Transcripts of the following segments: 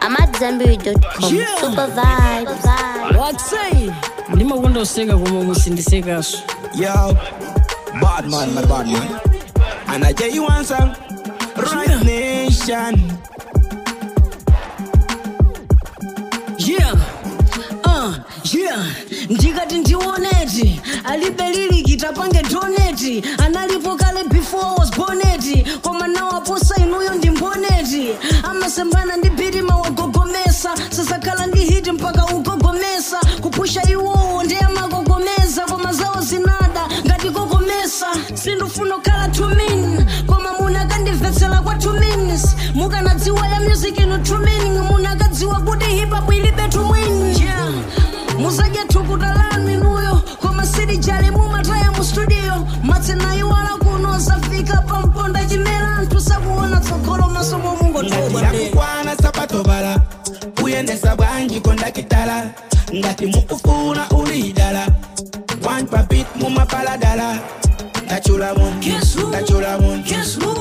I'm at Zambiri.com. Yeah. Super vibes. watsai ndimakonda useka koma musindisekaso Yo, bad man, my bad man. And I tell you one song, right nation. yeah uh, yeah ndikati ndioneti alibe liliki tapange doneti analipo kale before I was boneti koma nawaposa inuyo ndi mboneti amasembana ndi bitima wagogomesa sasakhala ndi hiti mpaka ugogomesa kupusha iwowo ndi amakogomeza koma zawo zinada ngati kogomesa sindufuna kukhala tumin koma munakandimvetsera kwa two minutes mukanadziwa ya music ino true meaning munakadziwa kuti hip hop ilibe tumwini yeah. muzadya thukuta lanu inuyo koma silijali mumataya mu studio matsenaiwala kuno zafika pamponda chimera anthu sakuona tsogolo maso momungotobwa ngati yakukwana sapato bala kuyendesa bwanji kondakitala ngati mukufuna ulidala one papit mumapaladala tachulamu Guess who? tachulamu Guess who?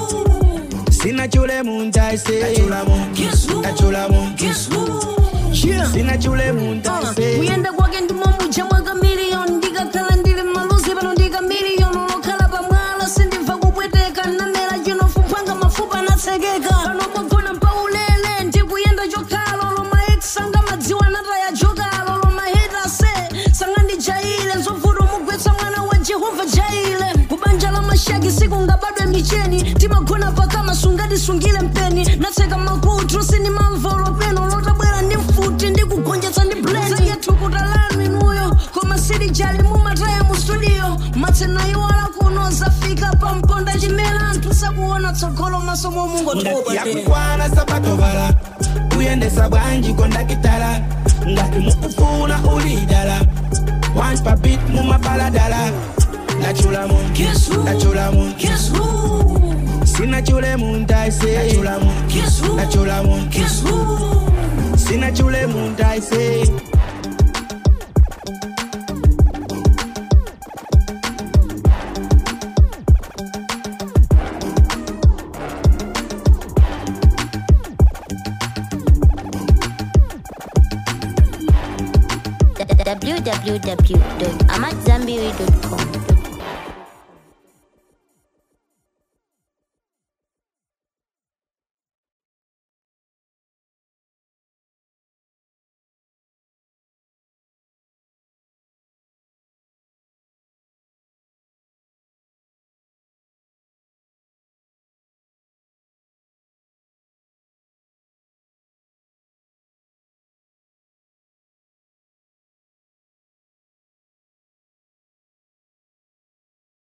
sinachule muntaise tachulamu Guess who? tachulamu Guess who? Yeah. sinachule muntaise kuyenda kwake ndimomuja mwaka miliyoni ndikakhala ndili maluzi pano ndika miliyoni lokhala pamwala sindimva kupweteka namera chinofuphwanga mafupa anatsekeka pano pogona mpaulele ndikuyenda chokhala loma x anga madziwa nataya jokalo loma heta se sanga ndijaile nzovuta mugwetsa mwana wa jehova jaile kubanja la mashaki sikungabadwe micheni timagona pakama sungatisungile mpeni natseka makutu sinimamvolo peno lotabwera ndi mfuti ndikugonjetsa ndi blend yethukuta lanu inuyo koma silijali mumataya mu studio matsenaiwala kuno zafika pamponda chimera anthu sakuona tsogolo maso momungotoba ngati yakukwana sapato bala kuyendesa bwanji kondakitala ngati mukufuna ulidala one papit mumapaladala tachulamu Guess who? tachulamu Guess who? sinachule muntaise tachulamu Guess who? tachulamu Guess who? sinachule muntaise www.amatzambiri.com.